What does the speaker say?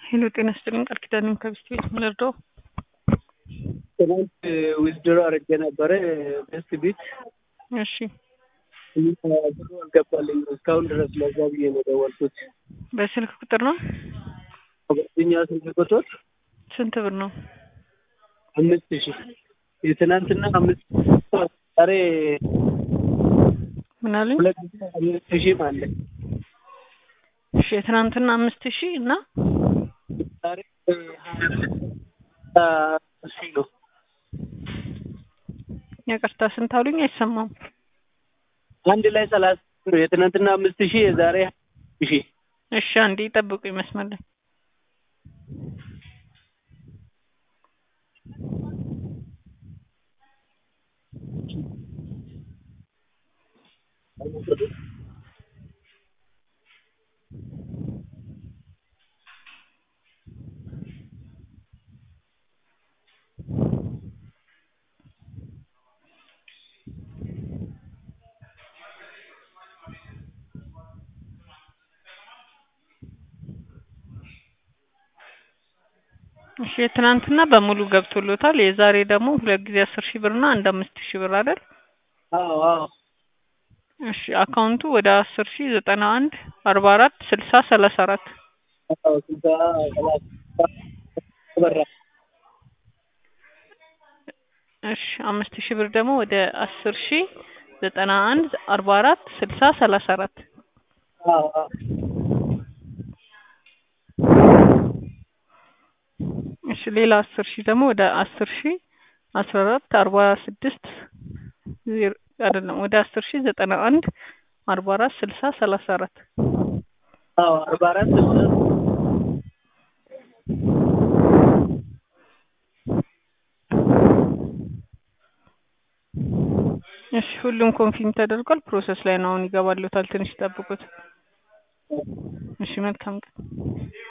ሄሎ ጤና ይስጥልኝ ቃል ኪዳን ከቢስት ቤት ምንርዳው ትናንት ዊዝድሮ አድርጌ ነበረ ቤስት ቤት እሺ ብሩ አልገባልኝ እስካሁን ድረስ ለዛ ብዬ ነው የደወልኩት። በስልክ ቁጥር ነው ጓደኛ ስልክ ቁጥር ስንት ብር ነው አምስት ሺህ የትናንትና አምስት ዛሬ ምን አለኝ ሁለት ጊዜ አምስት ሺህ አለ እሺ የትናንትና አምስት ሺህ እና ዛሬ ሺህ ነው ይቅርታ ስንት አሉኝ አይሰማም አንድ ላይ ሰላሳ ነው የትናንትና አምስት ሺህ የዛሬ ሺህ እሺ አንዴ ይጠብቁ ይመስመር ላይ እሺ የትናንትና በሙሉ ገብቶሎታል። የዛሬ ደግሞ ሁለት ጊዜ አስር ሺህ ብር እና አንድ አምስት ሺህ ብር አይደል? አዎ አዎ እሺ አካውንቱ ወደ አስር ሺህ ዘጠና አንድ አርባ አራት ስልሳ ሰላሳ አራት አዎ ስልሳ ሰላሳ በራ እሺ አምስት ሺህ ብር ደግሞ ወደ አስር ሺህ ዘጠና አንድ አርባ አራት ስልሳ ሰላሳ አራት አዎ አዎ እሺ ሌላ አስር ሺህ ደግሞ ወደ አስር ሺህ አስራ አራት አርባ ስድስት ዜሮ አይደለም ወደ አስር ሺህ ዘጠና አንድ አርባ አራት ስልሳ ሰላሳ አራት አዎ አርባ አራት ስልሳ እሺ ሁሉም ኮንፊርም ተደርጓል። ፕሮሰስ ላይ ነው። አሁን ይገባሉታል። ትንሽ ይጠብቁት። እሺ መልካም ቀን።